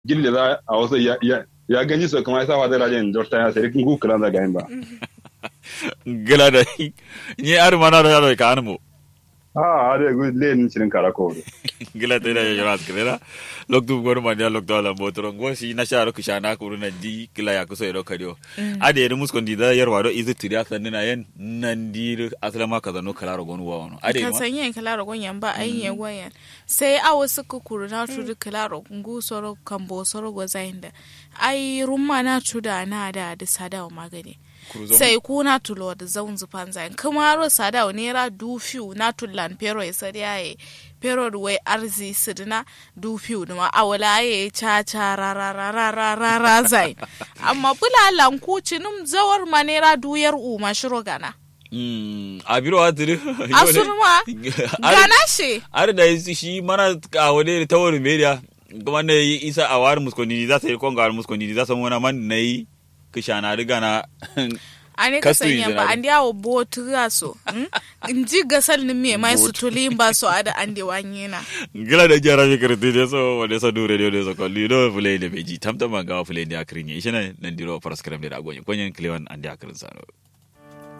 gille za a wasu ya ya ya ganji so kuma sa wada rajin dorta ya sai kin ku kula da gain ba gila da ni ar mana da da ka anmo ah ade gu le ni cikin kara ko gila te da yara skira lok du gor ma dia lok da la motoro ngo si na sharo ku shana ku na di gila ya ku so ro kadio ade ni muskon di da yarwa do izu tiri aka nina yen nan di asala ma kaza no kala ro gonu wa wono ade ka ma san yin kala rogon yan ba ai yin gwayan sai a wasu kukuru na tudu kala rogon gu soro kambo soro go zainda ai rumma na tuda na da da sada magani Kuruzo- sai ku na tulo da zaun zufan zain kuma ro sada ne ra du fiu na tullan pero ya sari yaye pero ruwai arzi sidina du fiu ma awala ya cha cha ra ra ra ra ra ra ra zain amma bulalan ku cinum zawar manera duyar uma shiro gana Mm, a biro a tiri asurma gana shi ar da shi mana a wani ta wani media kuma na yi isa a wari muskoni za ta yi konga wari muskoni za ta wani man na yi kishana riga na ane ka Kastu sanya yi ba zina an yawo botu ga so in ji gasal ni me mai su tuli ba so ada an de wanye na gila da jara mi kirti ne so wani so dure ne so kolli no fulai da beji tamtama ga fulai da akrin yi shi ne nan diro paraskram da agonyi konyen klewan an da akrin sano